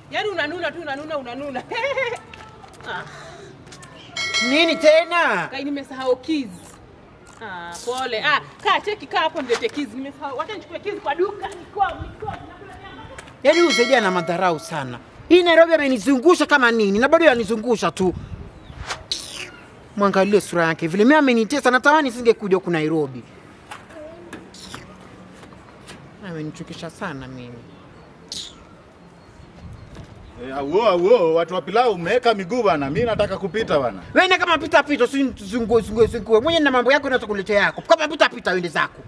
Yaani unanuna tu unanuna unanuna. ah, Nini tena? kai nimesahau keys. Ah, pole. Ah, kaa cheki kaa hapo nilete keys. Nimesahau. Wacha nichukue keys kwa duka. Niko niko nakula nyama. Yaani huyu Saidia na madharau sana. Hii Nairobi amenizungusha kama nini na bado yanizungusha tu. Mwangalie sura yake vile, mimi amenitesa, natamani singekuja huku Nairobi. Amenichukisha sana mimi. Eh, Auo auo, watu wa pilau umeweka miguu bana. Mimi nataka kupita bana. Wewe na kama pita pita, si zungue zungue zungue. Mwenye na mambo yako na kuletea yako. Kama pita pita, uende zako.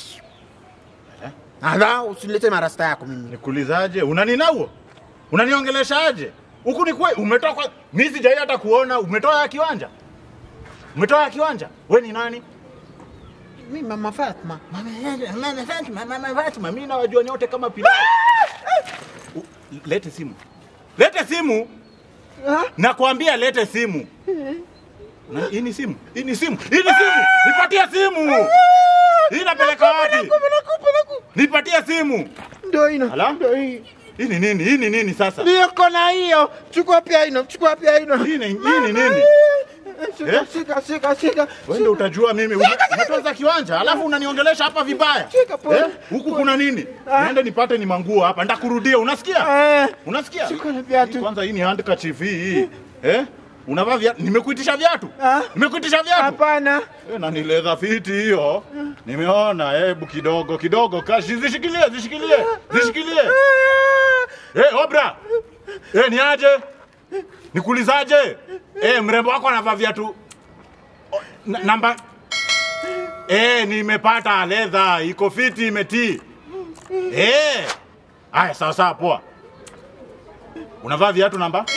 Ala, usinilete marasta yako mimi. Nikuulizaje? Unaninauo? Unaniongeleshaje? Huku ni kwe, umetoka mimi sijai hata kuona umetoa ya kiwanja. Umetoa ya kiwanja? We ni nani? Mimi mama Fatma. Mama Mama Fatma, Mama Fatma, mimi nawajua nyote kama pilau. U- Lete simu. Lete simu. Nakwambia lete simu. Na hii ni simu. Hii ni simu. Hii ni simu. Nipatie simu. Hii inapeleka wapi? Nipatie simu. Ndio ino. Ala? Ndio hii. Hii ni nini? Hii ni nini sasa? Niko na hiyo. Chukua pia ino, chukua pia ino. Hii ni hii ni nini? Shika, Eh? shika, shika, shika. Wewe ndio utajua mimi ume- umetoza kiwanja alafu unaniongelesha hapa vibaya. Shika pole. Eh? Huku kuna nini? Niende nipate ni manguo hapa. Ndakurudia. Unasikia? Eh, Unasikia? Shika na Hii viatu. Kwanza hii ni handkerchief hii. Eh? Unavaa viatu? Nimekuitisha viatu? Ah. Nimekuitisha viatu? Hapana. Eh, na ni leather fit hiyo. Nimeona hebu kidogo kidogo kashi zishikilie zishikilie zishikilie. Eh, Obra. Eh, ni aje? Nikuulizaje? Eh, mrembo wako anavaa viatu O, na- namba Eh, nimepata leather iko fiti imetii. Eh. Aya, sawa sawa poa. Unavaa viatu namba?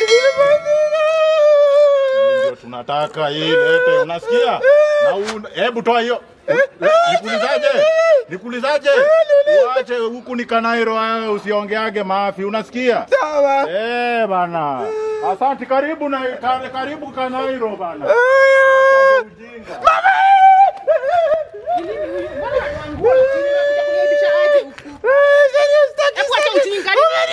Hii ndio tunataka hii lete, unasikia? Na un- hebu toa hiyo. Nikuulizaje? Nikuulizaje? Uache huku ni Kanairo, wewe usiongeage maafi, unasikia? Sawa. Eh bana. Asante, karibu na kar- karibu Kanairo bana. Ujinga. Mbona wanangua? Unakuja kuniaibisha aje huku? Hebu acha ujinga.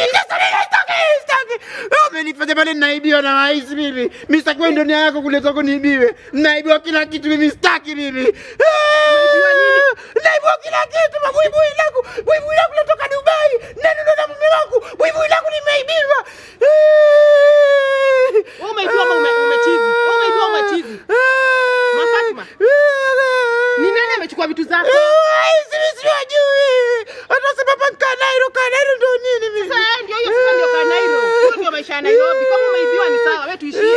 Umenifanya pale naibiwa na waisi mimi. Mimi sitaki wewe ndio nia yako kuleta kuniibiwe. Naibiwa kila kitu mimi sitaki mimi. Unaibiwa nini? Naibiwa kila kitu mabuibui langu. Buibui langu natoka Dubai. Nani ndo na mume wangu? Buibui langu nimeibiwa. Wewe umeibiwa ama ume- umechizi? Wewe umeibiwa ama umechizi? Mafatma. Ni nani amechukua vitu zako? Siwajui. Atasema hapa Kanairo, Kanairo ndo nini mimi? Sasa ndio hiyo sasa ndio Kanairo. Hiyo ndio maisha ya Nairobi. Kama umeibiwa ni sawa, wewe tuishie.